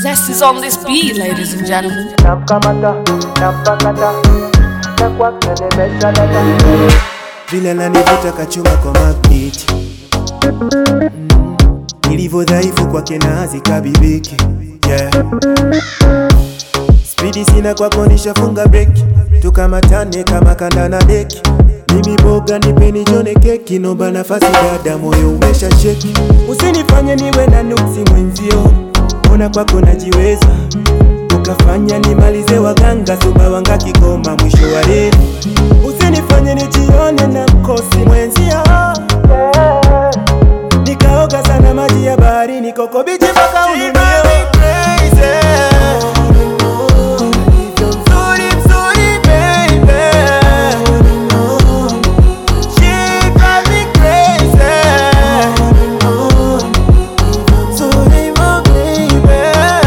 Zest is on this beat, ladies and gentlemen. namkamata nampakata na kwake nimeshadata vile nanivuta kachuma kwa magnet mm. Nilivyo dhaifu kwake na hazikabibiki yeah. Spidi sina kwako nishafunga breki, tukamatane kama kanda na deki. Mimi boga nipeni jone keki, nomba nafasi dada, moyo umesha sheki. Usinifanye niwe na nuksi mwenzio, ona kwako najiweza, ukafanya nimalize waganga Sumbawanga Kigoma mwisho wa reli. Usinifanye nijione na mkosi mwenzio, nikaoga sana maji ya baharini, koko bichi mpaka ununio Mzuri, mzuri, baby. She drive me crazy. Mzuri, my baby.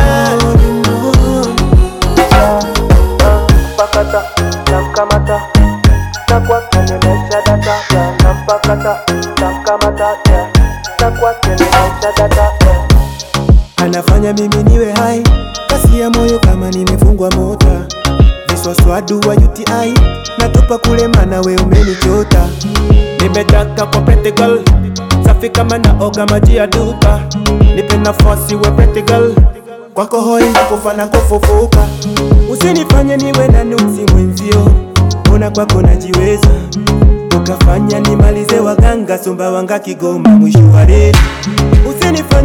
nampakata namkamata na kwake nimeshadata nampakata namkamata na kwake nimeshadata anafanya mimi niwe hai, kasi ya moyo kama nimefungwa mota, viswaswadu wa UTI natupa kule, mana we umenichota. Nimetaka kwa pretty girl, safi kama naoga maji ya duka, nipe nafasi we pretty girl, kwako hoi na kufa na kufufuka. Usinifanye niwe na nuksi mwenzio, ona kwako najiweza ukafanya nimalize waganga Sumbawanga Kigoma mwisho wa reli. Usinifanye